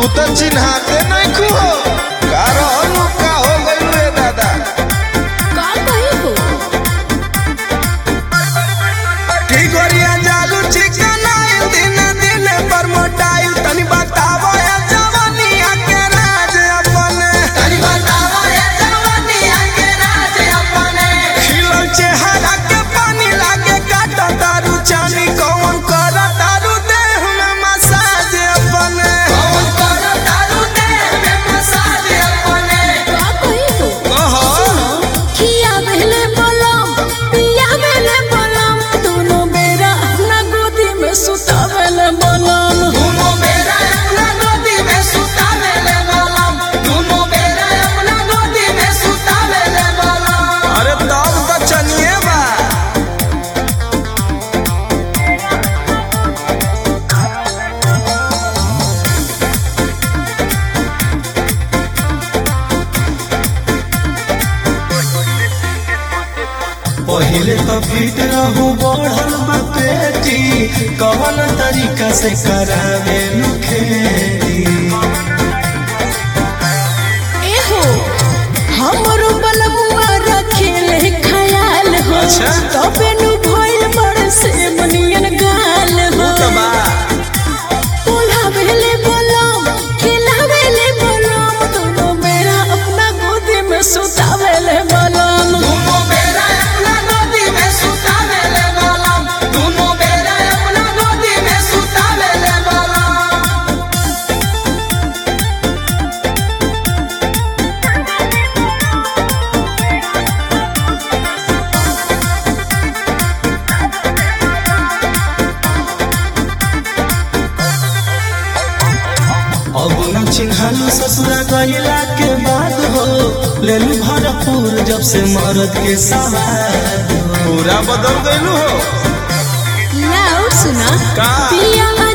तू तो चिन्हाते नहीं खू हो का रहलू का हो गइल रे दादा का कही हो ठीक गोरिया जालू चिकनाइल दिन दिन पर मोटाइल तनी बतावो या जवानिया के राज अपने तनी बतावो या जवानिया के राज अपने खिलल चेहरा के पानी लागे काटा दारू चानी कौन कर दारू देह में मसाज अपने कौन कर दारू देह में मसाज अपने का कही हो कहो खिया बेले बलम पिया बेले बलम दोनों बेरा अपना गोदी में सुतावेले बलम दोनों बेरा अपना गोदी में सुतावेले बलम दोनों बेरा अपना गोदी में सुतावेले बलम अरे तब तो चनिए बा पहिले तो फिट रहू बढ़ल बा पेटी कवन तरीका से करावे खेती ए हो हमरो बलमुआ रखेले खयाल हो अच्छा। तबे नु भइल बड़ से बनियन गाल हो बोला बेले बलम खिला बेले बलम दोनों बेरा अपना गोदी में सुतावेले बलम दोनों बेरा अपना गोदी में सुतावेले बलम दोनों बेरा अपना गोदी में सुतावेले बलम अब न चिन्हालू ससुरा गईला के बाद हो लेलू भरपूर जब से मरद के सवार पूरा बदल गइलू हो लाओ सुना का? पिया